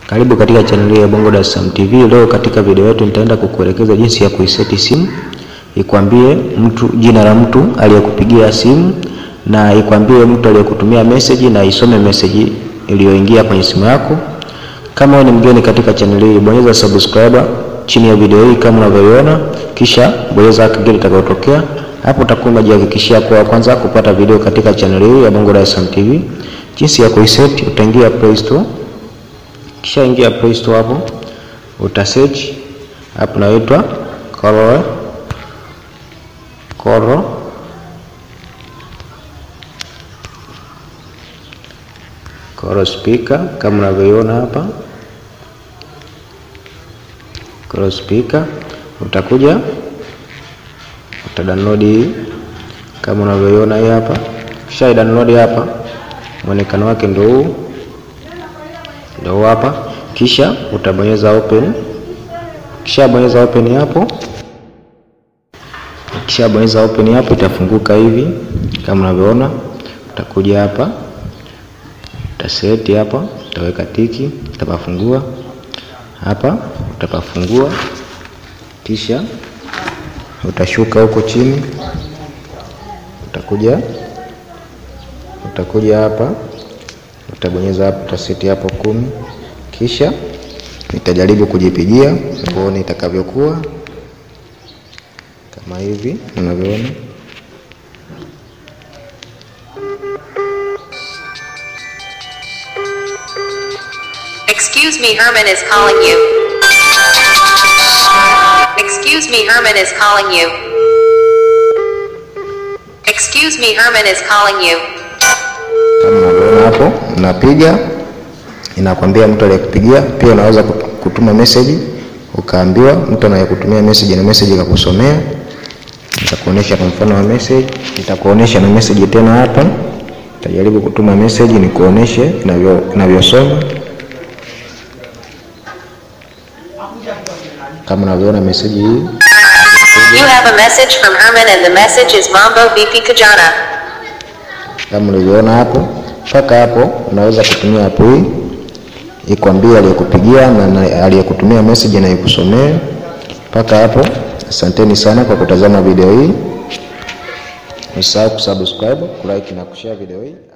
Karibu katika channel ya Bongo Dar es Salaam TV. Leo katika video yetu nitaenda kukuelekeza jinsi ya kuiseti simu, ikwambie mtu jina la mtu aliyekupigia simu na ikwambie mtu aliyekutumia message na isome message iliyoingia kwenye simu yako. Kama wewe ni mgeni katika channel hii, bonyeza subscribe chini ya video hii kama unavyoiona, kisha bonyeza kengele itakayotokea hapo. Utakuwa umejihakikishia kwa kwanza kupata video katika channel hii ya Bongo Dar es Salaam TV. Jinsi ya kuiset, utaingia Play Store kisha ingia Play Store hapo uta search hapo naitwa Coro Coro Coro speaker kama unavyoiona hapa Coro speaker, utakuja uta download hii kama unavyoiona hii hapa, kisha download hapa, muonekano wake ndio huu ndio hapa, kisha utabonyeza open. Kisha bonyeza open hapo, kisha bonyeza open hapo, itafunguka hivi kama unavyoona. Utakuja hapa, utaseti hapa, utaweka tiki, utapafungua hapa, utapafungua, kisha utashuka huko chini, utakuja utakuja hapa utabonyeza hapo, utaseti hapo kumi, kisha nitajaribu kujipigia uone itakavyokuwa kama hivi unavyoona. Excuse me, Herman is calling you. Excuse me, Herman is calling you. Excuse me, Herman is calling you. Kama unavyoona hapo, unapiga inakwambia mtu aliyekupigia. Pia unaweza kutuma message ukaambiwa mtu anayekutumia message na message ikakusomea. Nitakuonesha kwa mfano wa message, nitakuonesha na message tena hapa. Nitajaribu kutuma message nikuoneshe inavyo inavyosoma. Kama unavyoona message hii You have a message from Herman and the message is Mambo VP Kajana. kama ulivyoona hapo. Mpaka hapo unaweza kutumia hapo hii ikwambia aliyekupigia na, na aliyekutumia message na ikusomee. Mpaka hapo, asanteni sana kwa kutazama video hii. Usisahau kusubscribe, kulike na kushare video hii.